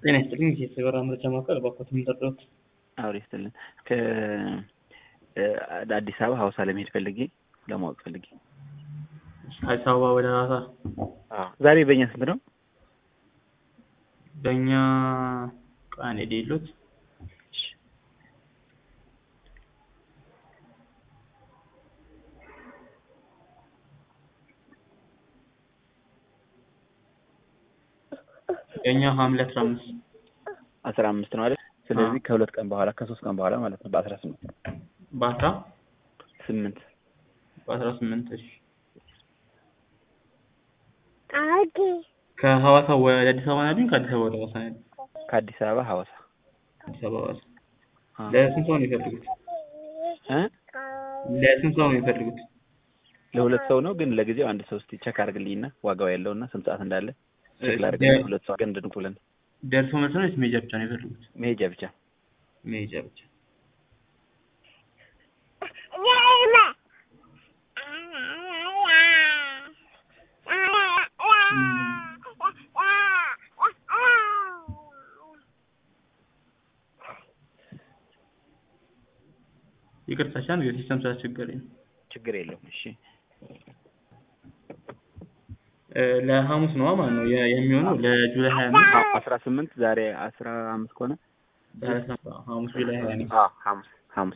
ጤና ይስጥልኝ የሰበራ መረጃ ማዕከል እባክዎት የሚጠሩት አውሪ ስትልን ከአዲስ አበባ ሀዋሳ ለመሄድ ፈልጌ ለማወቅ ፈልጌ አዲስ አበባ ወደ ሀዋሳ ዛሬ በእኛ ስንት ነው? በእኛ ቃን የሌሉት የእኛ ሐምሌ አስራ አምስት አስራ አምስት ነው አይደል? ስለዚህ ከሁለት ቀን በኋላ ከሶስት ቀን በኋላ ማለት ነው በአስራ ስምንት በአስራ ስምንት በአስራ ስምንት እሺ ከሐዋሳ ወደ አዲስ አበባ ናሉኝ ከአዲስ አበባ ወደ ሐዋሳ ናሉኝ ከአዲስ አበባ ሐዋሳ አዲስ አበባ ሐዋሳ ለስንት ሰው ነው የሚፈልጉት እ ለስንት ሰው ነው የሚፈልጉት ለሁለት ሰው ነው ግን ለጊዜው አንድ ሰው እስኪ ቸክ አድርግልኝና ዋጋው ያለውና ስንት ሰዓት እንዳለ ቼክ ላድርግ ሁለት ሰው ግን እንድንኩልን ደርሶ መልስ ነው ወይስ መሄጃ ብቻ ነው የፈለጉት መሄጃ ብቻ መሄጃ ብቻ ይቅርታ ሻን ሲስተም ስላስቸገረኝ ነው ችግር የለውም እሺ ለሐሙስ ነው ማለት ነው የሚሆነው ለጁላይ ሀያ አምስት አስራ ስምንት ዛሬ አስራ አምስት ከሆነ ሐሙስ ጁላይ ሀያ አምስት ሐሙስ ሐሙስ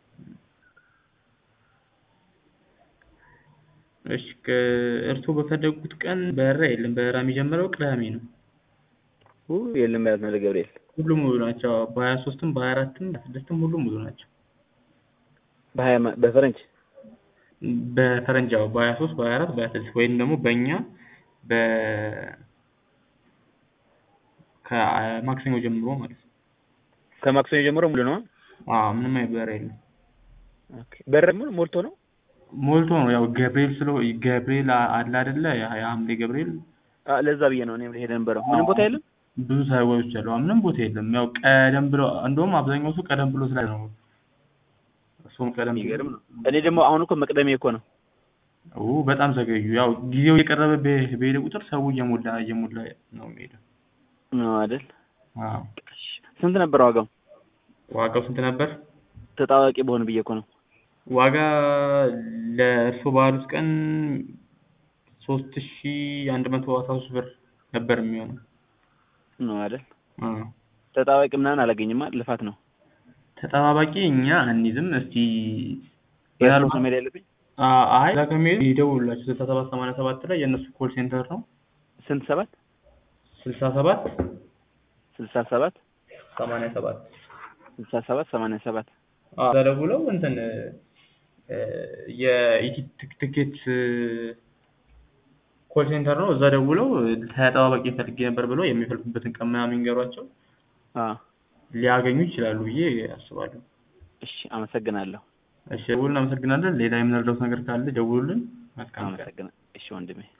እሺ እርስዎ በፈለጉት ቀን በረራ የለም በረራ የሚጀምረው ቅዳሜ ነው የለም ማለት ነው ለገብርኤል ሁሉም ሙሉ ናቸው በሀያ ሶስትም በሀያ አራትም በስድስትም ሁሉም ሙሉ ናቸው በሀያ በፈረንጅ በፈረንጅ ያው በሀያ ሶስት በሀያ አራት በሀያ ስድስት ወይም ደግሞ በእኛ በ ከማክሰኞ ጀምሮ ማለት ነው ከማክሰኞ ጀምሮ ሙሉ ነው አዎ ምንም አይነት በረራ የለም በር ሞልቶ ነው ሞልቶ ነው ያው ገብርኤል ስለ ገብርኤል አለ አይደለ የሐምሌ ገብርኤል ለዛ ብዬ ነው እኔም ልሄድ ነበረው ምንም ቦታ የለም ብዙ ሰዎች አሉ ምንም ቦታ የለም ያው ቀደም ብሎ እንደውም አብዛኛው ሰው ቀደም ብሎ ስላለ ነው እሱም ቀደም ይገርም ነው እኔ ደግሞ አሁን እኮ መቅደሜ እኮ ነው ኦ በጣም ዘገዩ ያው ጊዜው እየቀረበ በሄደ ቁጥር ሰው እየሞላ እየሞላ ነው የሚሄደው ነው አይደል አዎ ስንት ነበር ዋጋው ዋጋው ስንት ነበር ተጣዋቂ በሆን ብዬ እኮ ነው ዋጋ ለእርሶ ባሉት ቀን ሶስት ሺ አንድ መቶ አስራ ሶስት ብር ነበር የሚሆነው ነው አይደል ተጣዋቂ ምናምን አላገኝማ ልፋት ነው ተጠባባቂ እኛ አንይዝም እስቲ ያሉ መሄድ ያለብኝ አይ እዛ ከሚሄዱ ይደውሉላቸው ስልሳ ሰባት ሰማንያ ሰባት ላይ የእነሱ ኮል ሴንተር ነው ስንት ሰባት ስልሳ ሰባት ስልሳ ሰባት ሰማንያ ሰባት ስልሳ ሰባት ሰማንያ ሰባት እዛ ደውለው እንትን የኢቲ ትኬት ኮል ሴንተር ነው እዛ ደውለው ተጠባባቂ ፈልጌ ነበር ብለው የሚፈልጉበትን ቀን ምናምን ይንገሯቸው ሊያገኙ ይችላሉ ብዬ አስባለሁ እሺ አመሰግናለሁ እሺ ደውሉልን አመሰግናለን ሌላ የምንረዳውት ነገር ካለ ደውሉልን አመሰግናለሁ እሺ ወንድሜ